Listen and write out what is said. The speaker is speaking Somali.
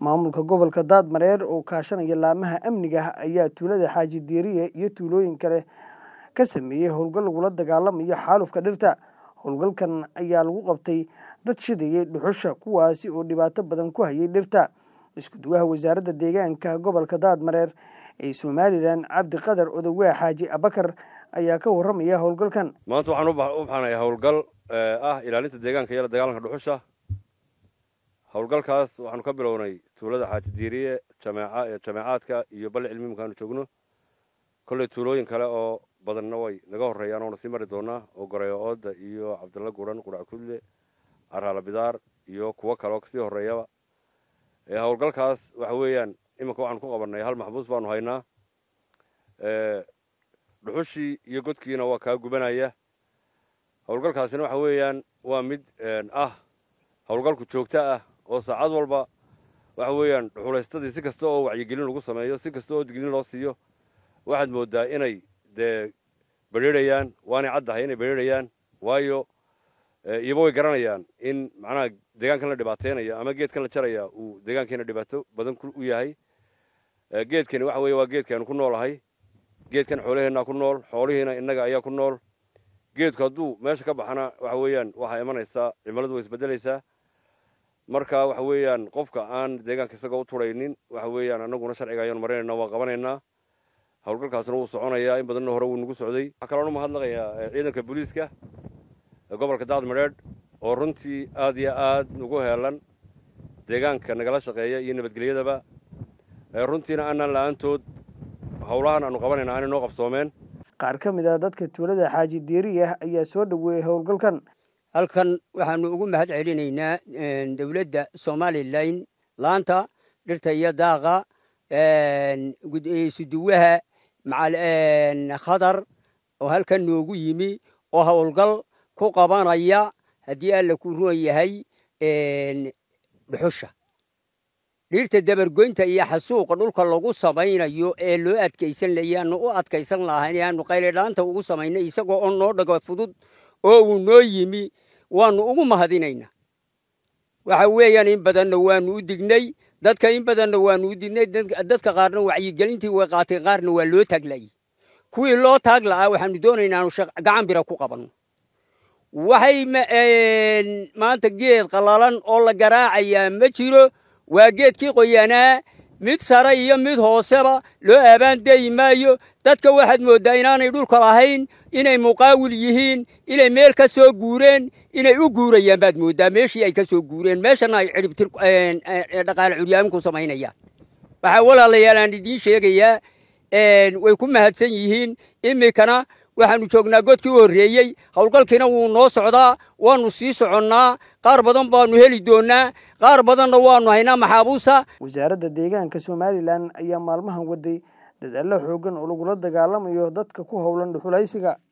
maamulka gobolka daadmareer oo kaashanaya laamaha amniga ayaa tuulada xaaji diiriye iyo tuulooyin kale ka sameeyey howlgal lagula dagaalamayo xaalufka dhirta howlgalkan ayaa lagu qabtay dad shidayay dhuxusha kuwaasi oo dhibaato badan ku hayay dhirta isku duwaha wasaaradda deegaanka gobolka daadmareer ee somalilan cabdiqadar odowaa xaaji abakar ayaa ka warramaya howlgalkan maanta waxaan u baxanayaa howlgal ah ilaalinta deegaanka iyo la dagaalanka dhuxusha howlgalkaas waxaanu ka bilownay tuulada xaaji diiriye jameecaadka iyo balli cilmi markaanu joogno kolley tuulooyin kale oo badanna way naga horreeyaan oona sii mari doonaa oo goreyo ooda iyo cabdalla guran qurac kudle caraala bidaar iyo kuwo kale oo kasii horreeyaba howlgalkaas waxa weeyaan iminka waxaanu ku qabannay hal maxbuus baanu haynaa dhuxushii iyo godkiina waa kaa gubanaya howlgalkaasina waxa weeyaan waa mid ah howlgalku joogto ah oo saacad walba waxa weeyaan dhuxulaystadii si kasta oo wacyigelin lagu sameeyo si kasta oo dignin loo siiyo waxaad mooddaa inay dee bedrheerayaan waanay caddahay inay bedrheerayaan waayo iyaba way garanayaan in macnaha deegaankan la dhibaataynayo ama geedkan la jaraya uu deegaankeena dhibaato badan u yahay geedkani waxa weeye waa geedkaanu ku noolahay geedkan xoolaheennaa ku nool xoolihiina innaga ayaa ku nool geedku hadduu meesha ka baxana waxa weeyaan waxaa imanaysaa cimiladu way isbeddelaysaa marka waxa weeyaan qofka aan deegaanka isagoo u turaynin waxa weeyaan annaguna sharciga ayaanu marinaynaa waa qabanaynaa howlgalkaasna wuu soconayaa in badanna hore wuu nagu socday waxaa kaloon u mahadnaqayaa ciidanka booliiska gobolka daadmareedh oo runtii aad iyo aad nagu heelan deegaanka nagala shaqeeya iyo nabadgelyadaba runtiina aanaan la'aantood howlahan aanu qabanayna aanay noo qabsoomeen qaar ka mid ah dadka tuulada xaaji diiriya ayaa soo dhoweeyey howlgalkan halkan waxaanu ugu mahad celinaynaa dowladda somalilan laanta dhirta iyo daaqa suduwaha khadar oo halkan noogu yimi oo howlgal ku qabanaya haddii alla ku ruan yahay dhuxusha dhirta dabargoynta iyo xasuuqa dhulka lagu samaynayo ee loo adkaysan layaanu u adkaysan lahayn aanu qayladhaanta ugu samaynay isagoo oo noo dhago fudud oo uu noo yimi waanu ugu mahadinaynaa waxa weeyaan in badanna waanu u dignay dadka in badanna waanu u dignay dadka qaarna wacyigelintii way qaatay qaarna waa loo taaglayay kuwii loo taag la'aa waxaanu doonaynaa aanu gacan bira ku qabanno waxay maanta geed qallalan oo la garaacayaa ma jiro waa geedkii qoyanaa mid sare iyo mid hooseba loo aabaandeeyi maayo dadka waxaad mooddaa inaanay dhulka lahayn inay muqaawil yihiin inay meel ka soo guureen inay u guurayaan baad mooddaa meeshii ay ka soo guureen meeshana ay cidhibtir dhaqaale curyaamin ku samaynayaan waxaa walaalayaal aan idiin sheegayaa way ku mahadsan yihiin iminkana waxaanu joognaa godkii u horreeyey howlgalkiina wuu noo socdaa waanu sii soconnaa qaar badan baanu heli doonnaa qaar badanna waanu haynaa maxaabuusa wasaaradda deegaanka somalilan ayaa maalmahan waday dadaallo xooggan oo lagula dagaalamayo dadka ku howlan dhuxulaysiga